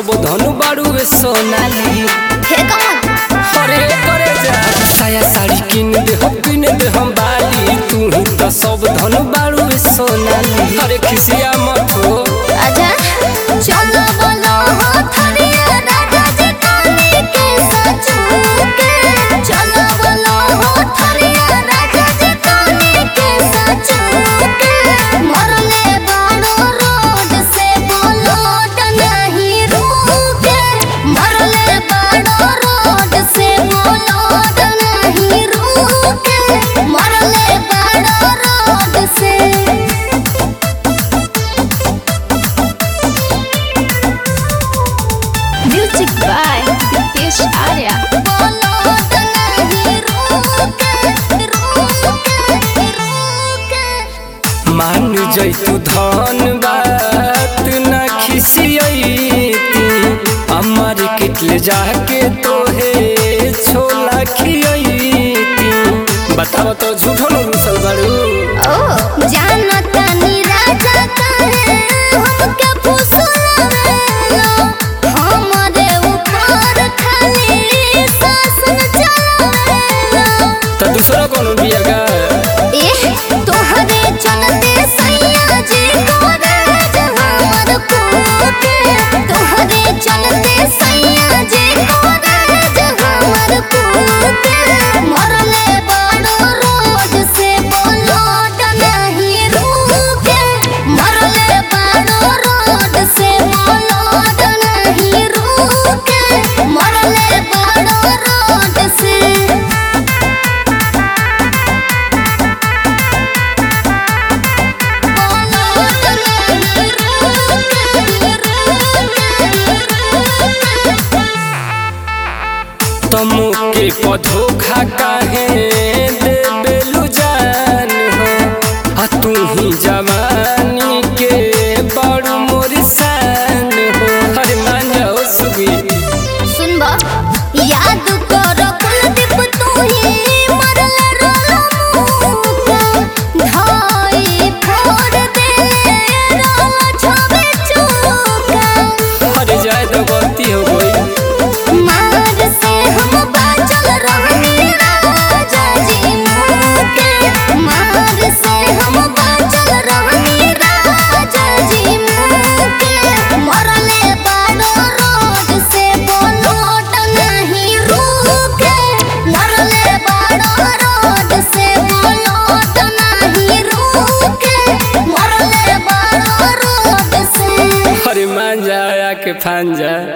सब धनु बाड़ू सोनाली हे कौन अरे करे जा साया साड़ी किन दे हम किन दे हम बाली तू ही तो सब धनु बाड़ू सोनाली अरे खिसिया मत हो आजा चलो बोलो हो थरिया राजा जी काली के सचू के चलो बोलो हो थरिया राजा जी काली के सचू के मरले बाड़ो रोड से बोलो नहीं रुके मरले बाड़ो रोड से बोलो नहीं रुके मरले बाड़ो रोड से Music by Dipesh Arya. मान जैतु धन बात ना खिसियती अमर किटले जाके तोहे छोला खियती बताओ तो झूठो न रुसल बाड़ू तो दूसरा कोनो बिया गा चलते सैया जी कोराज हमर कुके मरले बड़ो रोड से बोलो नहीं रुके मरले बड़ो रोड से बोलो नहीं रुके मरले बड़ो रोड से तमु के पधोखा काहे देबेलु जान हो आ तू ही जवानी के बड़ू मोर शान हो अरे मान जाओ सुगी सुनबा याद करो कुलदीप तू ही मरल रलो मुका धाई फोड़ दे रलो छबे चूका अरे जाए तो गलती हो गई मार से हम बाचल रहनी राजा जी मुके मार से हम बाचल रहनी राजा जी मुके मरले बाड़ो रोड से बोलो नहीं रुके मरले बाड़ो रोड से बोलो नहीं रुके मरले बाड़ो रोड से अरे मान जा आके फान जा